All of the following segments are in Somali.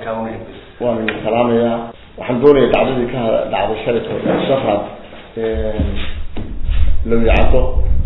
waan idin salaamayaa waxaan doonaya dacdadii ka dhacday shalayka shafad lawicado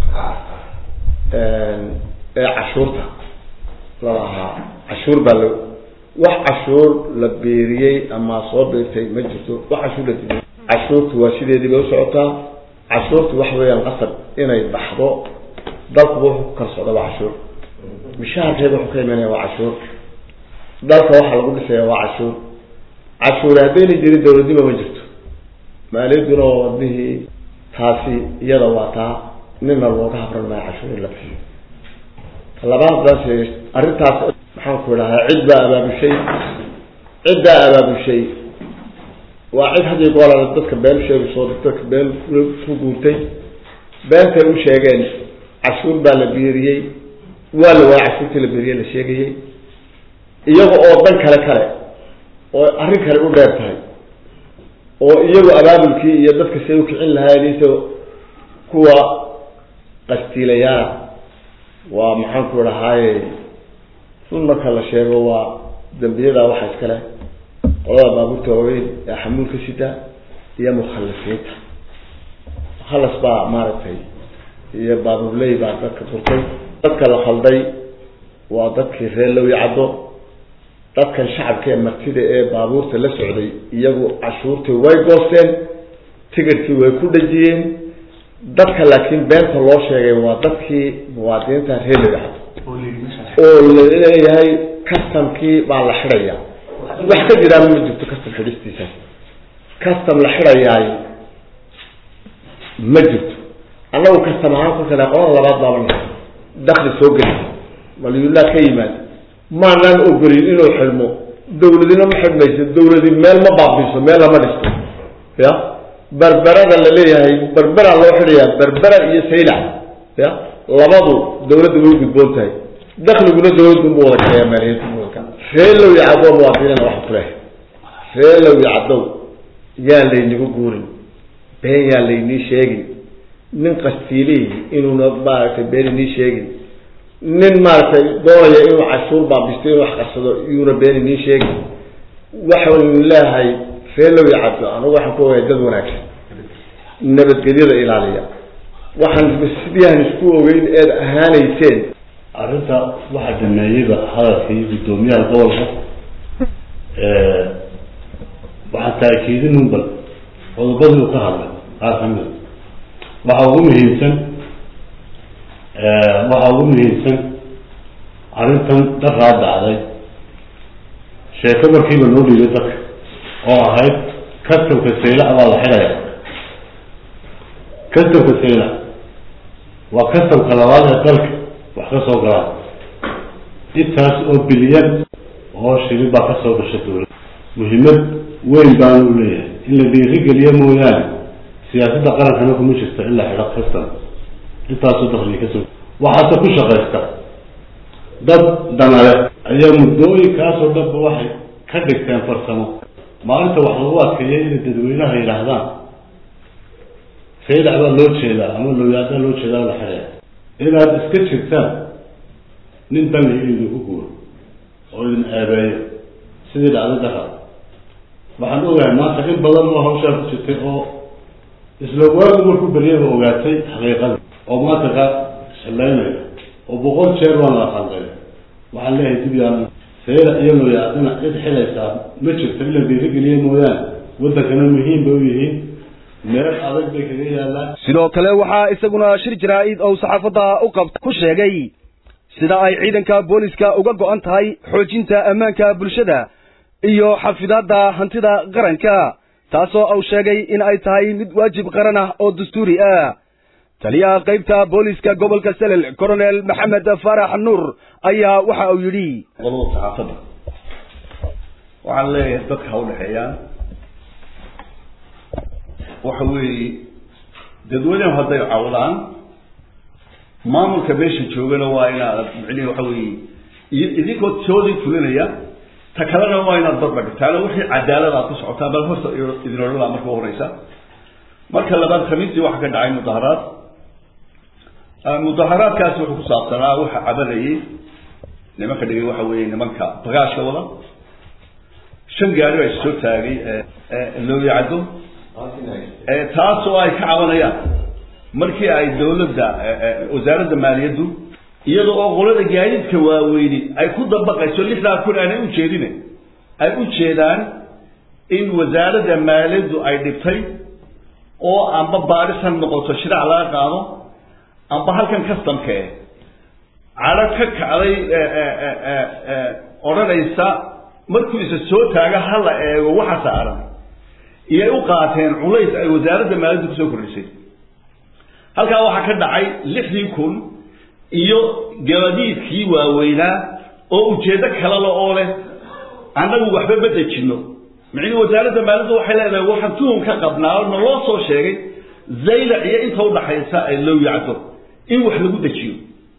ee cashuurta lalahaa cashuur baa la wax cashuur la beeriyey ama soo beertay ma jirto wax cashuur la timi cashuurtu waa sideedii bay usocotaa cashuurtu waxa weeyaan qasab inay baxdo dalkuba wuxuu ku kala socda waa cashuur mishaharkeeda wuxuu ka imanaya waa cashuur dalka waxaa lagu dhisaya waa cashuur cashuure haddayna jirin dawladnima ma jirto maaliyaduna waa wadnihii taasi iyada waa taa nina looga habran maayo cashuur in la bixiyo labaadaas arrintaas maxaan ku idhahaa cid baa abaabushay ciddaa abaabushay waa cid had iyo goor dadka been sheegayso dadka been ku guurtay beentay u sheegeen cashuur baa la biiriyey waa la waaya cashuurtii la biiriyey la sheegayey iyaga oo dan kale kale oo arrin kale u dheer tahay oo iyagu abaabulkii iyo dadka say ukicin lahaayeen into kuwa qastiilayaala waa maxaan ku idhahaaye run marka la sheego waa dambiyada waxa iskale qolada baabuurta waaweyn ee xamuulka sida iyo mukhalasiinta mukhalas baa maaragtay iyo baabuurley baa dadka furtay dadka la khalday waa dadkii reer lowi caddo dadkan shacabka ee martida ee baabuurta la socday iyagu cashuurtii way goosteen tigirkii way ku dhajiyeen dadka laakiin beenta loo sheegay waa dadkii muwaadiniinta reer lowi caddo oo laleeyahay customkii baa la xidhaya wax ka jiraan ma jirto custom xidhistiisa custom la xidhayaay ma jirto annagu custom ahaan kolkana qolan labaad baaban dakli soo geli maliyullah ka yimaad maanaan ogolin inuu xidhmo dawladina ma xidhmayso dawladi meel ma baabiso meel lama dhisto ya berberada la leeyahay berberaa loo xidhayaa berbera iyo saylac ya labadu dawladda way gudboon tahay dakliguna dawladunbu wada kaleeya maaliyaddu wada ree lowi caddow muwaadiniina waxa ku lehay ree lowi caddow yaan laynigu guurin been yaan laynii sheegin nin qastiilihi inuuna maaragtay been inii sheegin nin maaragtay doonaya inuu cashuur baabisto inuu wax qarsado yuuna been inii sheegin waxaan leeyahay ree lowi caddo anugu waxaan ku ogahay dad wanaagsan nabadgelyada ilaaliya waxaan sidii aan isku ogeyn eed ahaanayseen arrinta waxaa dhameeyeyba hadalkii guddoomiyaha gobolka waxaan taakiidin un bal qodobadii uu ka hadlay qaar kamida waxa ugu muhiimsan waxa ugu muhiimsan arrintan dharaa dhacday sheeko markiiba loo dhiibay dadka oo ahayd customka saylac baa la xidhaya customka saylac waa customka labaad ee dalka wax ka soo galaan intaas oo bilyan oo shilin baa kasoo gasha dawladda muhiimad weyn baanu u leeyahay in la dhiirigeliyo mooyaane siyaasadda qarankana kuma jirta in la xidho custom intaasoo dakliga kasoo waxaase ku shaqaysta dad danale ayaa muddooyinkaasoo dhanba waxay ka dhigteen farsamo maalinta wax lagu adkeeyay inay dadweynaha yidhaahdaan saylac baa loo jeedaa ama lowyaada loo jeedaa la xidhaya inaad iska jirtaan nin danli idinku guuro oo idin aabeeyo sidii dhacday dara waxaan ogahay maanta in badan oo hawshaa ku jirtay oo isla waagu markuu beryaba ogaatay xaqiiqada oo maanta ka shalaynaya oo boqol jeer waan la qalday waxaan leeyahay dib yaan sayla iyo looyaadana cid xilaysaa ma jirto in la dhiirigeliya mooyaane waddankana muhiim bay u yihiin meel adag bay kaga yaallaan sidoo kale waxaa isaguna shir jaraa-id oo saxaafadda u qabt ku sheegay sida ay ciidanka booliska uga go-an tahay xoojinta ammaanka bulshada iyo xafidaadda hantida qaranka taasoo uu sheegay in ay tahay mid waajib qaran ah oo dastuuri ah taliyaha qaybta booliska gobolka selel coronel maxamed faarax nuur ayaa waxa uu yidhi qolada saxaafadda waxaan leeyahay dadka ha udhexeeyaan waxa weeye dadweynehu hadday cawdaan maamulka meesha joogana waa inaad micnihi waxa weeye idinkoo toodii fulinaya ta kalena waa inaad barbar dhigtaano wixii cadaalad aad ku socotaan bal horta idin odhan laha marka horeysa marka labaad khamiistii waxaa ka dhacay mudaharaad mudaharaadkaasi wuxuu ku saabsanaa waxa cabanayay nimanka dhigay waxa weeye nimanka bagaashka wada shan gaari baa issoo taagay looyacdo taasoo ay ka cabanayaan markii ay dawladda wasaaradda maaliyaddu iyada oo qolada gaadiidka waaweyni ay ku dabaqayso lixdaa kun aanay ujeedine ay u jeedaan in wasaaradda maaliyaddu ay dhibtay oo amba baadhisan noqoto shiraac laga qaado amba halkan customka eh cadho ka kacday odhanaysa markuu isa soo taaga ha la eego waxa saaran iyay u qaateen culays ay wasaaradda maaliyaddu kusoo kordhisay halkaa waxaa ka dhacay lixdii kun iyo gabadiidkii waaweynaa oo ujeeddo kalala oo leh annagu waxba ma dejinno micnii wasaaradda maaliyaddu waxay leedahay waxaan tuhum ka qabnaa na loo soo sheegay zaylac iyo inta udhaxaysa ay low yacdo in wax lagu dejiyo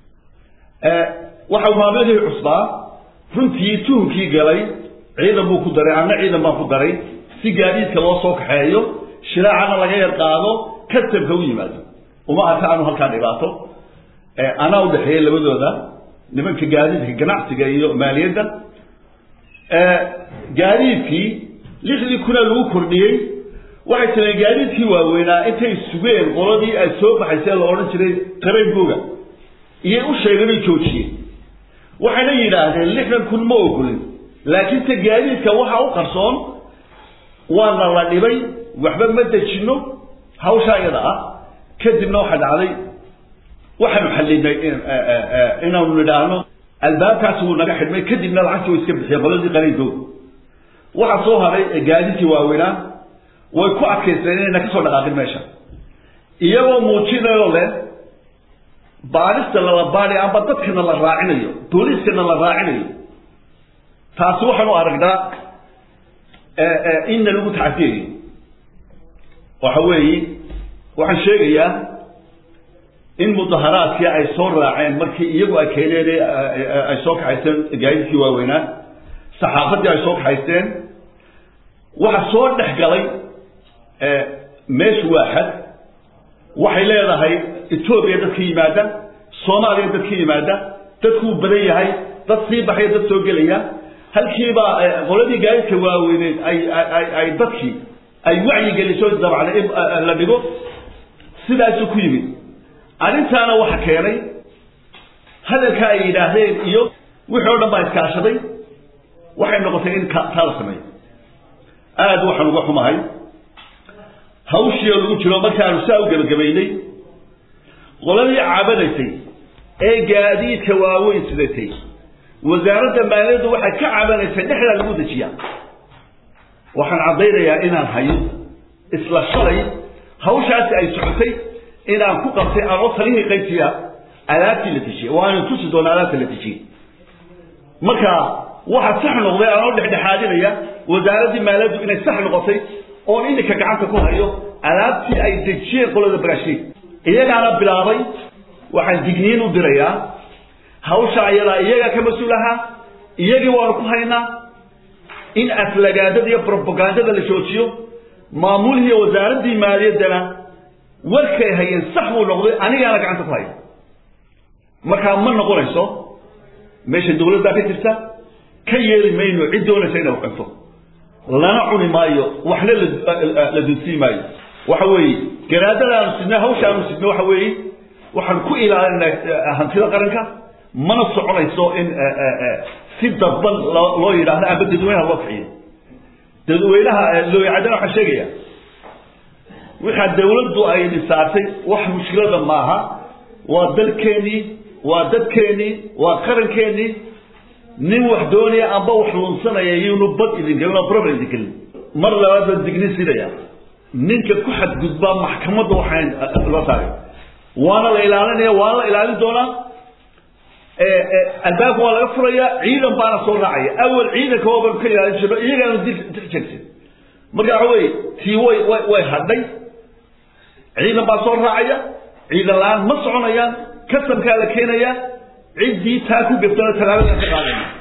waxa maamilihii cusbaa runtii tuhumkii galay ciidan buu ku daray anna ciidan baan ku daray si gaadiidka loo soo kaxeeyo shiraacana laga yar qaado kastabka u yimaado uma arka anu halkaa dhibaato anaa udhexeeya labadooda nimanka gaadiidka ganacsiga iyo maaliyadda gaadiidkii lixdii kuna lagu kordhiyey waxay tireen gaadiidkii waaweynaa intay sugeen qoladii ay soo baxaysee la odhan jiray qaraynkooga iyay u sheegeen oy joojiyeen waxayna yidhaahdeen lixdan kun ma ogolin laakiin se gaadiidka waxaa u qarsoon waana la dhibay waxba ma dejinno hawshaa iyada ah kadibna waxaa dhacday waxaanu xallinay inaanu nidhaahno albaabkaasi wuu naga xidhmay kadibna lacagtii way iska bixiyeen qoladii qaraynkooga waxaa soo haray gaadiidkii waaweynaa way ku adkaysteen inayna kasoo dhaqaaqin meesha iyagoo muujinayo leh baadhista lala baadhay amba dadkana la raacinayo booliiskana la raacinayo taasi waxaanu aragnaa inna lagu tacadiyayo waxa weeye waxaan sheegayaa in mudaharaadkii ay soo raaceen markii iyagu ay keeneen ay soo kaxaysteen gaadiidkii waaweynaa saxaafaddii ay soo kaxaysteen waxa soo dhex galay meeshu waa xad waxay leedahay etoobiya dad ka yimaada soomaaliya dad ka yimaada dadkuu badan yahay dad sii baxaya dad soo gelaya halkiibaa qoladii gaadidka waaweyneed ay ay ay dadkii ay wacyi geliso dabcan in la dhigo sidaasuu ku yimid arrintaana waxa keenay hadalka ay yidhaahdeen iyo wixii o dhan baa iskaashaday waxay noqotay in taa la sameeyo aada waxaan uga xumahay hawshii oo lagu jiro markaanu saa u gebagabaynay qoladii cabanaysay ee gaadiidka waaweyn sidatay wasaaradda maaliyaddu waxay ka cabanaysay dhexdaa lagu dejiyaa waxaan caddaynayaa inaan hayo isla shalay hawshaasi ay socotay inaan ku qabtay anoo talihii qaybtiya alaabtii la dejiyey waanan tusi doona alaabta la dejiyey marka waxaa sax noqday anoo dhexdhexaadinaya wasaaraddii maaliyaddu inay sax noqotay oon ininka gacanta ku hayo alaabtii ay dejiyeen qolada baraashiin iyagaana bilaabay waxaan digniin u dirayaa hawsha ayadaa iyagaa ka mas-uul ahaa iyagii waanu ku haynaa in aflagaadada iyo brobagandada la joojiyo maamulihii wasaaraddii maaliyaddana warkay hayeen sax buu noqday anigaana gacanta ku haya markaa ma noqonayso meesha dawladdaa ka jirta ka yeeli mayno cid doonaysa inay uxunto lana cuni maayo waxna la dudsii maayo waxa weeye garaadadaanu sidna hawshaanu sidna waxa weeye waxaan ku ilaalinaa hantida qaranka mana soconayso in si dadban loo yidhaahdo amba dadweynaha loo kiciyo dadweynaha looyacadana waxaan sheegaya waxaa dawladdu ay dhisaartay wax mushkilada maaha waa dalkeenii waa dadkeenii waa qarankeenii nin wax doonaya amba wax lunsanaya iyunu bad idin gelin oo problem idin gelin mar labaad baan digni sidaya ninka ku xadgudbaa maxkamadda waxaan loo saaray waana la ilaalinaya waana la ilaalin doonaa albaabka waa laga furaya ciidan baana soo raacaya awal ciidanka waaban ka ilaalin jirno iyagaanu dil jirsin marka waxa weye tii way way way hadhay ciidan baa soo raacaya ciidan la-aan ma soconayaan kasamkaa la keenaya ciddii taa ku gaftona tallaabada ka qaadayna